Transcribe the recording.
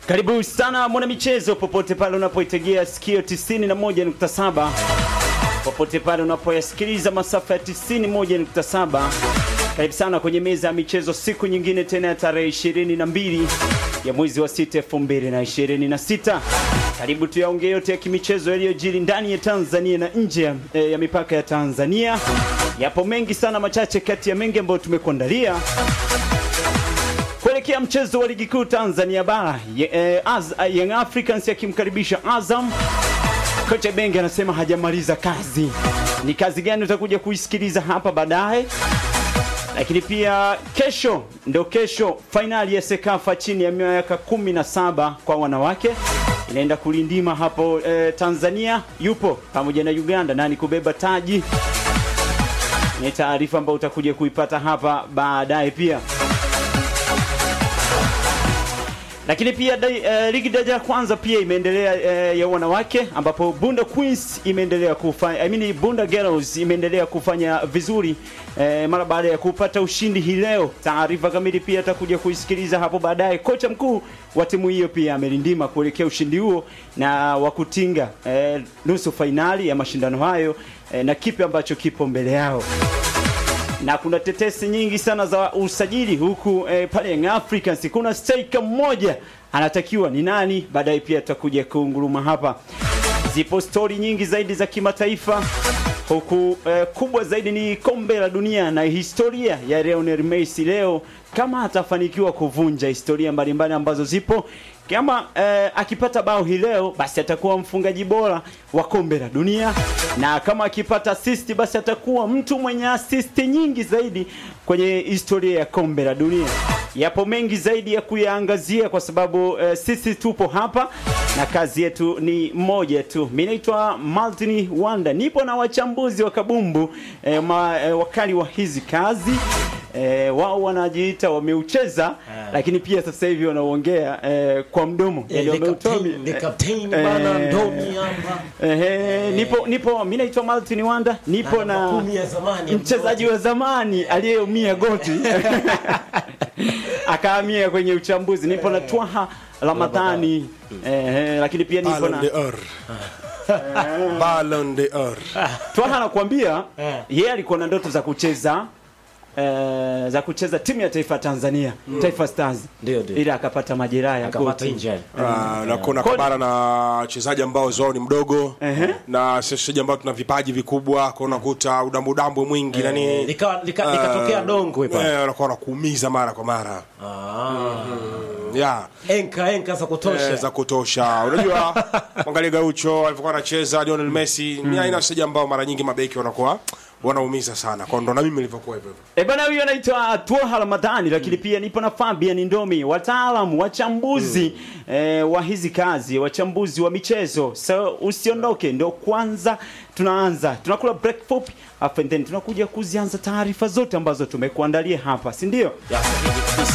Karibu sana mwanamichezo, popote pale unapoitegea sikio 91.7, popote pale unapoyasikiliza masafa ya 91.7. Karibu sana kwenye meza ya michezo, siku nyingine tena ya tarehe 22 ya mwezi wa 6 2026. Karibu tuyaongee yote ya kimichezo yaliyojiri ndani ya Tanzania na nje ya, eh, ya mipaka ya Tanzania. Yapo mengi sana, machache kati ya mengi ambayo tumekuandalia kuelekea mchezo wa ligi kuu Tanzania bara Ye- eh, Az- Young Africans yakimkaribisha Azam. Kocha Benge anasema hajamaliza kazi. Ni kazi gani utakuja kuisikiliza hapa baadaye, lakini pia kesho ndo kesho fainali ya Sekafa chini ya miaka 17 kwa wanawake inaenda kulindima hapo eh, Tanzania. Yupo pamoja na Uganda nani kubeba taji, ni taarifa ambayo utakuja kuipata hapa baadaye pia lakini pia dai, eh, ligi daraja ya kwanza pia imeendelea eh, ya wanawake ambapo Bunda Queens imeendelea kufanya I mean Bunda Girls imeendelea kufanya vizuri eh, mara baada ya kupata ushindi hii leo. Taarifa kamili pia atakuja kuisikiliza hapo baadaye. Kocha mkuu wa timu hiyo pia amelindima kuelekea ushindi huo na wa kutinga eh, nusu fainali ya mashindano hayo eh, na kipi ambacho kipo mbele yao na kuna tetesi nyingi sana za usajili huku eh, pale Young Africans kuna striker mmoja anatakiwa ni nani? Baadaye pia tutakuja kuunguruma hapa. Zipo stori nyingi zaidi za kimataifa huku eh, kubwa zaidi ni kombe la dunia na historia ya Lionel Messi leo, kama atafanikiwa kuvunja historia mbalimbali ambazo zipo kama eh, akipata bao hii leo basi atakuwa mfungaji bora wa kombe la dunia, na kama akipata assist basi atakuwa mtu mwenye assist nyingi zaidi kwenye historia ya kombe la dunia. Yapo mengi zaidi ya kuyaangazia kwa sababu eh, sisi tupo hapa na kazi yetu ni moja tu. Mimi naitwa Martin Wanda, nipo na wachambuzi wa kabumbu eh, ma, eh, wakali wa hizi kazi eh, wao wanajiita wameucheza lakini pia sasa hivi wanaongea eh, kwa mdomo Eh, Yaani the wameutoa captain- mi- the captain eh, bana, eh, Ndomi hapa. Ehe, nipo nipo mimi naitwa Martin Wanda, nipo Na na namba kumi ya zamani ya mchezaji wa zamani aliyeumia goti akahamia kwenye uchambuzi. Nipo na Twaha Ramadhani ehe, lakini pia nipo Ballon na d'Or. Ballon d'Or. Twaha anakuambia Eh. yeye alikuwa na ndoto za kucheza eh, za kucheza timu ya taifa ya Tanzania Taifa Stars, Ndio, ndio. ila akapata majeraha ya akapata goti. injury. Ah, na kuna Kodi- kabara na wachezaji ambao zao ni mdogo Ehe. na sisi wachezaji ambao tuna vipaji vikubwa kwa unakuta udambu udambu mwingi na nini Likawa- lika- likatokea dongwe pale. eh, wanakuwa wanakuumiza mara kwa mara Ah. yeah. enka enka za kutosha Eh, za kutosha unajua mwangalia Gaucho alivyokuwa anacheza Lionel Messi ni aina ya wachezaji ambao mara nyingi mabeki wanakuwa wanaumiza sana kwa ndo na mimi nilivyokuwa hivyo hivyo E bana, huyo anaitwa Twaha Ramadhani, lakini pia nipo na Fabian Ndomi, wataalamu wachambuzi eh, wa hizi kazi, wachambuzi wa michezo. So usiondoke, ndo kwanza tunaanza, tunakula break fupi, afu and then tunakuja kuzianza taarifa zote ambazo tumekuandalia hapa, si ndio? Ya, sahihi kabisa.